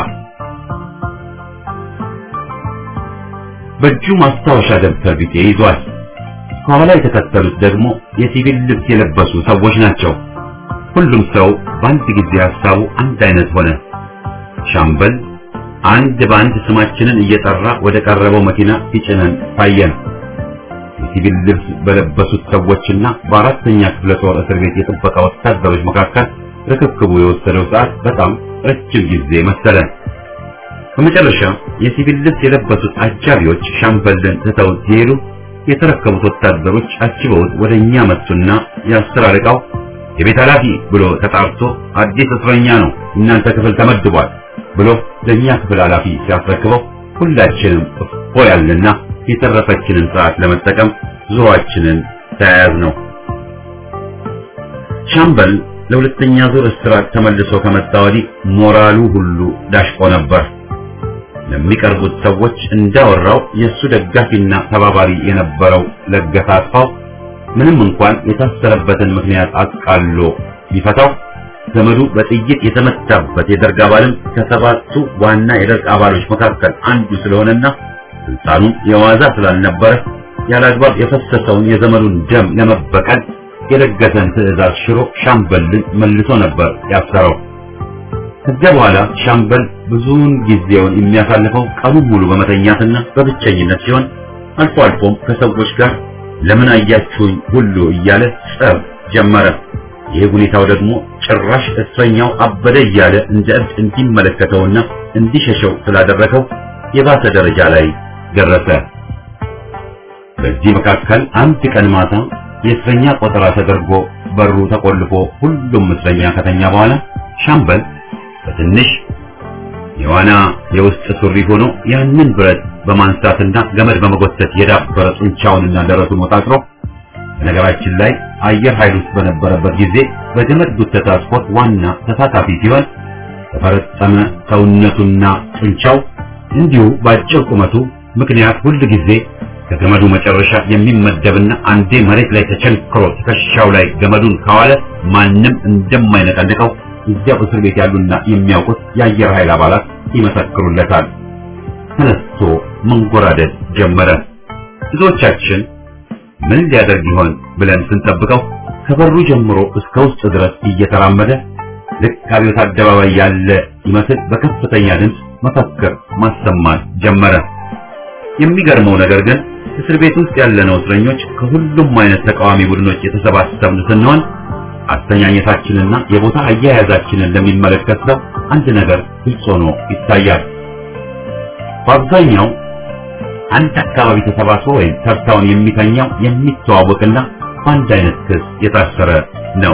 በእጁ ማስታወሻ ደብተር ቢጤ ይዟል። ከኋላ የተከተሉት ደግሞ የሲቪል ልብስ የለበሱ ሰዎች ናቸው። ሁሉም ሰው በአንድ ጊዜ ሀሳቡ አንድ አይነት ሆነ። ሻምበል አንድ በአንድ ስማችንን እየጠራ ወደ ቀረበው መኪና ሲጭነን ታየን። የሲቪል ልብስ በለበሱት ሰዎችና በአራተኛ ክፍለ ጦር እስር ቤት የጥበቃ ወታደሮች መካከል ርክክቡ የወሰደው ሰዓት በጣም ረጅም ጊዜ መሰለን። በመጨረሻ የሲቪል ልብስ የለበሱት አጃቢዎች ሻምበልን ትተው ሲሄዱ የተረከቡት ወታደሮች አጅበውት ወደ እኛ መጡና የአስር አለቃው የቤት ኃላፊ ብሎ ተጣርቶ አዲስ እስረኛ ነው እናንተ ክፍል ተመድቧል ብሎ ለእኛ ክፍል ኃላፊ ሲያስረክበው ሁላችንም እፎ ያልንና የተረፈችንን ሰዓት ለመጠቀም ዙሯችንን ተያያዝ ነው። ሻምበል ለሁለተኛ ዙር እስራት ተመልሶ ከመጣ ወዲህ ሞራሉ ሁሉ ዳሽቆ ነበር። ለሚቀርቡት ሰዎች እንዳወራው የእሱ ደጋፊና ተባባሪ የነበረው ለገሰ አጥፋው ምንም እንኳን የታሰረበትን ምክንያት አቃሎ ቢፈታው ዘመዱ በጥይት የተመታበት የደርግ አባልም ከሰባቱ ዋና የደርግ አባሎች መካከል አንዱ ስለሆነና ስልጣኑም የዋዛ ስላልነበረ ያለአግባብ የፈሰሰውን የዘመዱን ደም ለመበቀል የለገሰን ትዕዛዝ ሽሮ ሻምበልን መልሶ ነበር ያሰረው። ከዚያ በኋላ ሻምበል ብዙውን ጊዜውን የሚያሳልፈው ቀኑን ሙሉ በመተኛትና በብቸኝነት ሲሆን አልፎ አልፎም ከሰዎች ጋር ለምን አያችሁኝ ሁሉ እያለ ጸብ ጀመረ። ይህ ሁኔታው ደግሞ ጭራሽ እስረኛው አበደ እያለ እንደ እብድ እንዲመለከተውና እንዲሸሸው ስላደረገው የባሰ ደረጃ ላይ ደረሰ። በዚህ መካከል አንድ ቀን ማታ የእስረኛ ቆጠራ ተደርጎ በሩ ተቆልፎ ሁሉም እስረኛ ከተኛ በኋላ ሻምበል በትንሽ የዋና የውስጥ ሱሪ ሆኖ ያንን ብረት በማንሳትና ገመድ በመጎተት የዳበረ ጡንቻውንና ደረቱን ወጣጥሮ በነገራችን ላይ አየር ኃይል ውስጥ በነበረበት ጊዜ በገመድ ጉተታ ስፖርት ዋና ተሳታፊ ሲሆን በፈረጠመ ሰውነቱና ጡንቻው እንዲሁ በአጭር ቁመቱ ምክንያት ሁል ጊዜ ከገመዱ መጨረሻ የሚመደብና አንዴ መሬት ላይ ተቸንክሮ ትከሻው ላይ ገመዱን ካዋለ ማንም እንደማይነቀንቀው እዚያው እስር ቤት ያሉና የሚያውቁት የአየር ኃይል አባላት ይመሰክሩለታል። ተነስቶ መንጎራደድ ጀመረ። ብዙዎቻችን ምን ሊያደርግ ይሆን ብለን ስንጠብቀው ከበሩ ጀምሮ እስከ ውስጥ ድረስ እየተራመደ ልክ አብዮት አደባባይ ያለ ይመስል በከፍተኛ ድምፅ መፈክር ማሰማት ጀመረ። የሚገርመው ነገር ግን እስር ቤት ውስጥ ያለነው እስረኞች ከሁሉም አይነት ተቃዋሚ ቡድኖች የተሰባሰብን ስንሆን አስተኛኘታችንና የቦታ አያያዛችንን ለሚመለከት ሰው አንድ ነገር ግልጽ ሆኖ ይታያል። በአብዛኛው አንድ አካባቢ ተሰባስቦ ወይም ተርታውን የሚተኛው የሚተዋወቅና በአንድ አይነት ክስ የታሰረ ነው።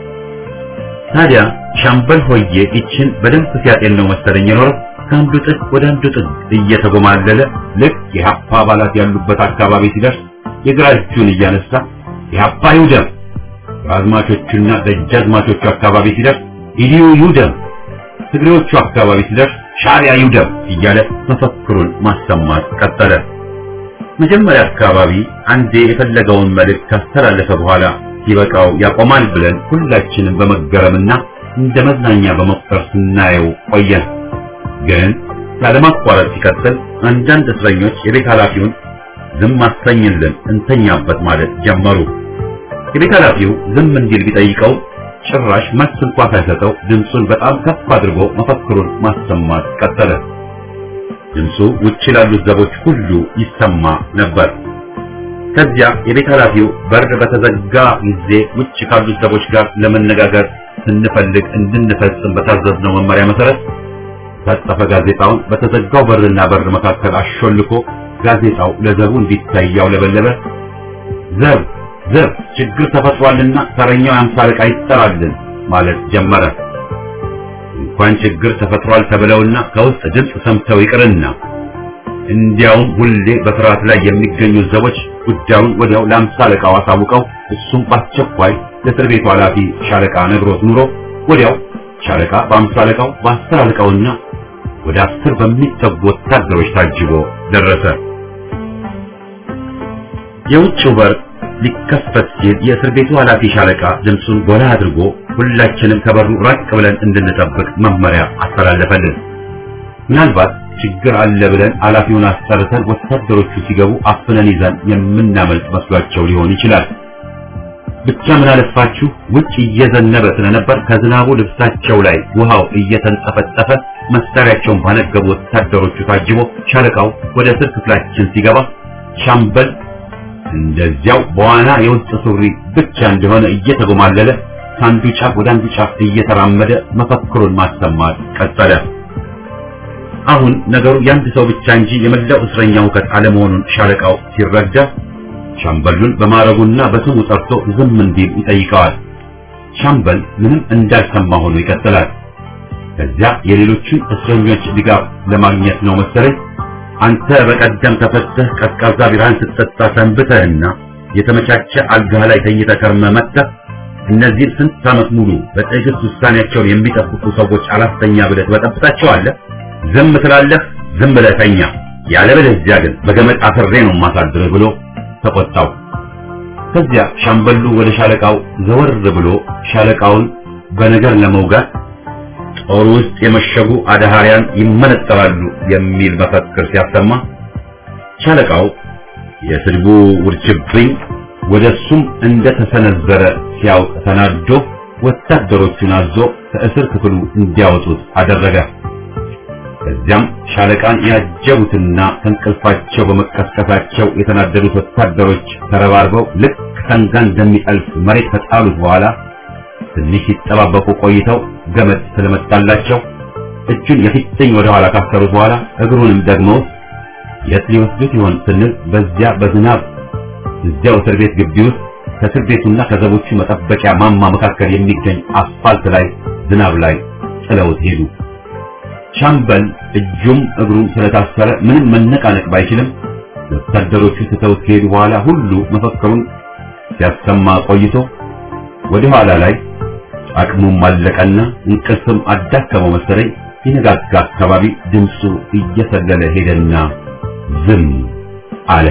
ታዲያ ሻምበል ሆዬ ይችን በደንብ ሲያጤን ነው መሰለኝ የኖረው ከአንዱ ጥግ ወደ አንዱ ጥግ እየተጎማለለ ልክ የሀፓ አባላት ያሉበት አካባቢ ሲደርስ የግራ እጁን እያነሳ የሀፓ ይውደም፣ አዝማቾቹና ደጃዝማቾቹ አካባቢ ሲደርስ ኢዲዩ ይውደም፣ ትግሬዎቹ አካባቢ ሲደርስ ሻዕቢያ ይውደም እያለ መፈክሩን ማሰማት ቀጠለ። መጀመሪያ አካባቢ አንዴ የፈለገውን መልእክት ካስተላለፈ በኋላ ሲበቃው ያቆማል ብለን ሁላችንም በመገረምና እንደ መዝናኛ በመቁጠር ስናየው ቆየን። ግን ያለማቋረጥ ሲቀጥል አንዳንድ እስረኞች የቤት ኃላፊውን ዝም አሰኝልን እንተኛበት ማለት ጀመሩ። የቤት ኃላፊው ዝም እንዲል ቢጠይቀው ጭራሽ መልስ እንኳ ሳይሰጠው ድምፁን በጣም ከፍ አድርጎ መፈክሩን ማሰማት ቀጠለ። ድምፁ ውጭ ላሉት ዘቦች ሁሉ ይሰማ ነበር። ከዚያ የቤት ኃላፊው በር በተዘጋ ጊዜ ውጭ ካሉት ዘቦች ጋር ለመነጋገር ስንፈልግ እንድንፈጽም በታዘዝነው መመሪያ መሰረት ታጠፈ ጋዜጣውን በተዘጋው በርና በር መካከል አሾልኮ ጋዜጣው ለዘቡ እንዲታይ ያውለበለበ ዘብ ዘብ ችግር ተፈጥሯልና ተረኛው የአምሳ አለቃ ይጠራልን ማለት ጀመረ። እንኳን ችግር ተፈጥሯል ተብለውና ከውስጥ ድምፅ ሰምተው ይቅርና እንዲያውም ሁሌ በፍርሃት ላይ የሚገኙ ዘቦች ጉዳዩን ወዲያው ለአምሳ አለቃው አሳውቀው እሱም በአስቸኳይ ለእስር ቤቱ ኃላፊ ሻለቃ ነግሮት ኑሮ ወዲያው ሻለቃ በአምሳ አለቃው በአስር አለቃውና ወደ አስር በሚጠጉ ወታደሮች ታጅቦ ደረሰ። የውጭው በር ሊከፈት ሲል የእስር ቤቱ ኃላፊ ሻለቃ ድምፁን ጎላ አድርጎ ሁላችንም ከበሩ ራቅ ብለን እንድንጠብቅ መመሪያ አስተላለፈልን። ምናልባት ችግር አለ ብለን ኃላፊውን አስጠርተን ወታደሮቹ ሲገቡ አፍነን ይዘን የምናመልጥ መስሏቸው ሊሆን ይችላል። ብቻ ምን አለፋችሁ ውጭ እየዘነበ ስለነበር ከዝናቡ ልብሳቸው ላይ ውሃው እየተንጠፈጠፈ መሳሪያቸውን ባነገቡ ወታደሮቹ ታጅቦ ሻለቃው ወደ እስር ክፍላችን ሲገባ ሻምበል እንደዚያው በዋና የውስጥ ሱሪ ብቻ እንደሆነ እየተጎማለለ ከአንዱ ጫፍ ወደ አንዱ ጫፍ እየተራመደ መፈክሩን ማሰማት ቀጠለ። አሁን ነገሩ የአንድ ሰው ብቻ እንጂ የመላው እስረኛ ሁከት አለመሆኑን ሻለቃው ሲረዳ ሻምበሉን በማረጉና በስሙ ጠርቶ ዝም እንዲል ይጠይቀዋል። ሻምበል ምንም እንዳልሰማ ሆኖ ይቀጥላል። ከዚያ የሌሎችን እስረኞች ድጋፍ ለማግኘት ነው መሰለኝ አንተ በቀደም ተፈተህ ቀዝቃዛ ቢራን ስትጠጣ ሰንብተህና የተመቻቸ አልጋህ ላይ ተኝተህ ከርመህ መጥተህ እነዚህን ስንት ዓመት ሙሉ በትዕግስት ውሳኔያቸውን የሚጠብቁ ሰዎች አላስተኛ ብለህ ትበጠብጣቸዋለህ። ዝም ትላለህ፣ ዝም ብለህ ተኛ። ያለበለዚያ ግን በገመድ አስሬ ነው የማሳድርህ ብሎ ተቆጣው። ከዚያ ሻምበሉ ወደ ሻለቃው ዘወር ብሎ ሻለቃውን በነገር ለመውጋት ጦር ውስጥ የመሸጉ አድሃሪያን ይመነጠራሉ የሚል መፈክር ሲያሰማ ሻለቃው የስድቡ ውርጅብኝ ወደሱም እንደተሰነዘረ ሲያውቅ ተናዶ ወታደሮቹን አዞ ከእስር ክፍሉ እንዲያወጡት አደረገ። ከዚያም ሻለቃን ያጀቡትና ከእንቅልፋቸው በመቀስቀሳቸው የተናደዱት ወታደሮች ተረባርበው ልክ ሰንጋ እንደሚጠልፍ መሬት ከጣሉት በኋላ ትንሽ ሲጠባበቁ ቆይተው ገመድ ስለመጣላቸው እጁን የፊትኝ ወደ ኋላ ካሰሩት በኋላ እግሩንም ደግሞ የት ሊወስዱት ይሆን ስንል በዚያ በዝናብ እዚያው እስር ቤት ግቢ ውስጥ ከእስር ቤቱና ከዘቦቹ መጠበቂያ ማማ መካከል የሚገኝ አስፋልት ላይ ዝናብ ላይ ጥለውት ሄዱ። ሻምበል እጁም እግሩም ስለታሰረ ምንም መነቃነቅ ባይችልም ወታደሮቹ ትተውት ከሄዱ በኋላ ሁሉ መፈክሩን ሲያሰማ ቆይቶ ወደ ኋላ ላይ አቅሙም አለቀና እንቅልፍም አዳከመው መሰለኝ የነጋጋ አካባቢ ድምፁ እየሰለለ ሄደና ዝም አለ።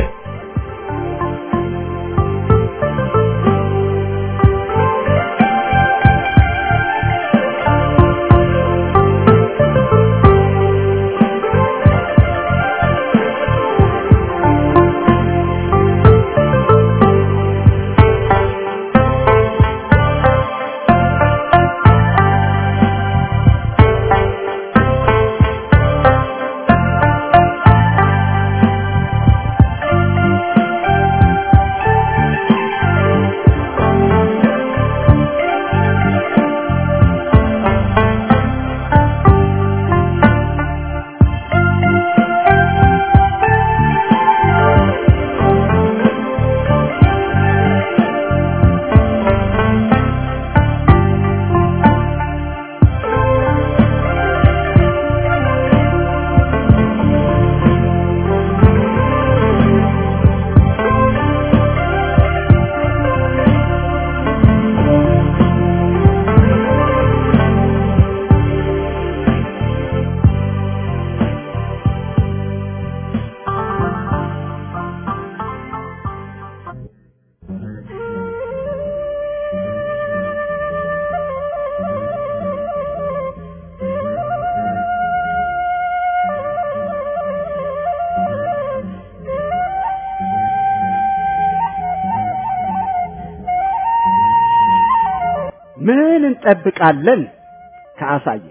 ምን እንጠብቃለን? ከአሳየ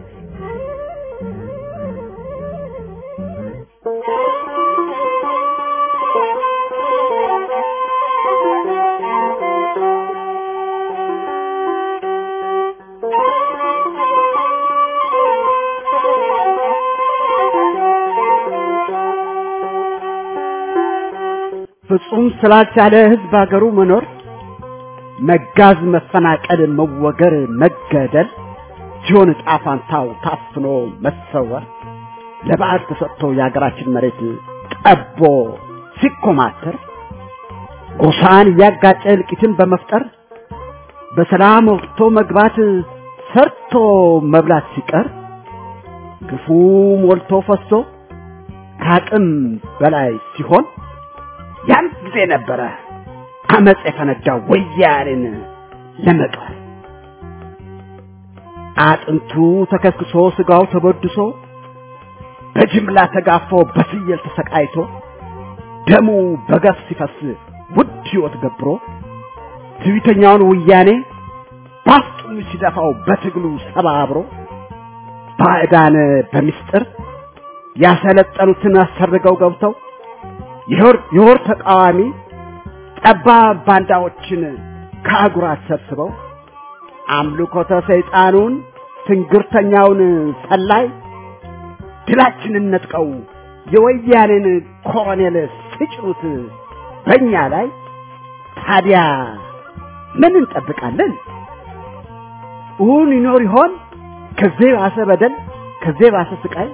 ፍጹም ስላልቻለ ህዝብ ሀገሩ መኖር መጋዝ፣ መፈናቀል፣ መወገር፣ መገደል ሲሆን ዕጣ ፋንታው ታፍኖ መሰወር ለበዓል ተሰጥቶ የሀገራችን መሬት ጠቦ ሲኮማተር ጎሳን እያጋጨ እልቂትን በመፍጠር በሰላም ወጥቶ መግባት ሰርቶ መብላት ሲቀር ግፉ ሞልቶ ፈሶ ከአቅም በላይ ሲሆን ያን ጊዜ ነበረ አመፅ የፈነዳው ወያኔን ለመቅበር አጥንቱ ተከስክሶ ስጋው ተበድሶ በጅምላ ተጋፎ በፍየል ተሰቃይቶ ደሙ በገፍ ሲፈስ ውድ ሕይወት ገብሮ ትዕቢተኛውን ወያኔ ባፍጡም ሲደፋው በትግሉ ሰባብሮ ባዕዳን በምስጢር ያሰለጠኑትን አሰርገው ገብተው የወር ተቃዋሚ ጠባብ ባንዳዎችን ከአጉራት ሰብስበው አምልኮተ ሰይጣኑን ትንግርተኛውን ሰላይ ድላችንን ነጥቀው የወያኔን ኮሎኔል ሲጭኑት በእኛ ላይ ታዲያ ምን እንጠብቃለን? እውን ይኖር ይሆን ከዚህ ባሰ በደል፣ ከዚህ ባሰ ስቃይ?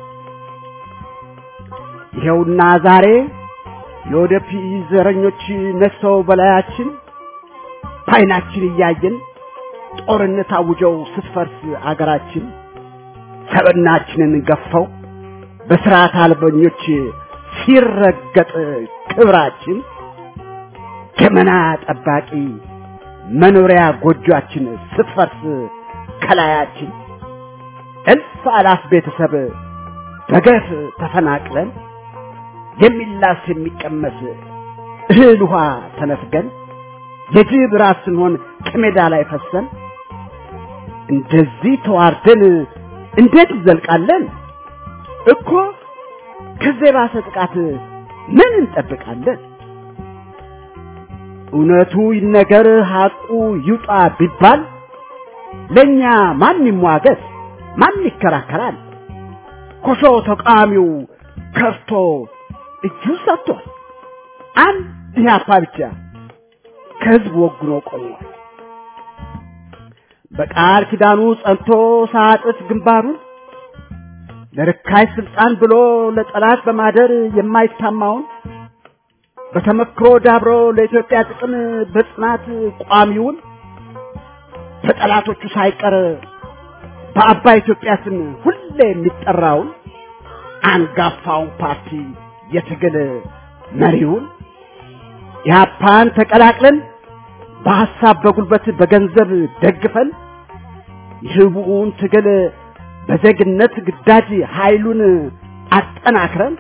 ይኸውና ዛሬ የወደፊት ዘረኞች ነግሰው በላያችን በዓይናችን እያየን ጦርነት አውጀው ስትፈርስ አገራችን ሰብናችንን ገፈው በስርዓት አልበኞች ሲረገጥ ክብራችን ገመና ጠባቂ መኖሪያ ጎጆአችን ስትፈርስ ከላያችን እልፍ አላፍ ቤተሰብ በገፍ ተፈናቅለን የሚላስ የሚቀመስ እህል ውሃ ተነፍገን የጅብ ራስ ስንሆን ከሜዳ ላይ ፈሰን እንደዚህ ተዋርደን እንዴት እንዘልቃለን? እኮ ከዚህ የባሰ ጥቃት ምን እንጠብቃለን? እውነቱ ይነገር ሐቁ ይውጣ ቢባል ለኛ ማን ይሟገት? ማን ይከራከራል? ኮሾ ተቃዋሚው ከርቶ እጁ ሰጥቷል። አንድ ኢህአፓ ብቻ ከህዝብ ወግኖ ቆሟል። በቃል ኪዳኑ ጸንቶ ሳጥፍ ግንባሩን ለርካይ ስልጣን ብሎ ለጠላት በማደር የማይታማውን በተመክሮ ዳብሮ ለኢትዮጵያ ጥቅም በጽናት ቋሚውን በጠላቶቹ ሳይቀር በአባይ ኢትዮጵያ ስም ሁሌ የሚጠራውን አንጋፋውን ፓርቲ የትግል መሪውን ኢህአፓን ተቀላቅለን በሐሳብ በጉልበት በገንዘብ ደግፈን የህቡውን ትግል በዜግነት ግዳጅ ኃይሉን አጠናክረን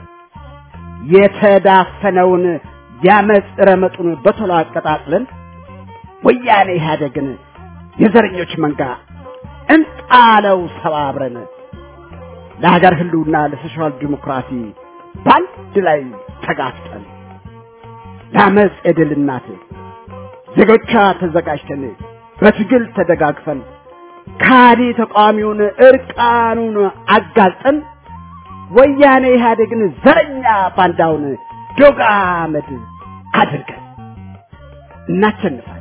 የተዳፈነውን ያመፅ ረመጡን በቶሎ አቀጣጥለን ወያኔ ኢህአደግን የዘረኞች መንጋ እንጣለው ሰባብረን ለሀገር ህልውና ለሶሻል ዲሞክራሲ በአንድ ላይ ተጋፍጠን ለአመፅ የድል እናት ዜጎቿ ተዘጋጅተን በትግል ተደጋግፈን ካዲ ተቃዋሚውን እርቃኑን አጋልጠን ወያኔ ኢህአዴግን ዘረኛ ባንዳውን ዶግ አመድ አድርገን እናሸንፋለን።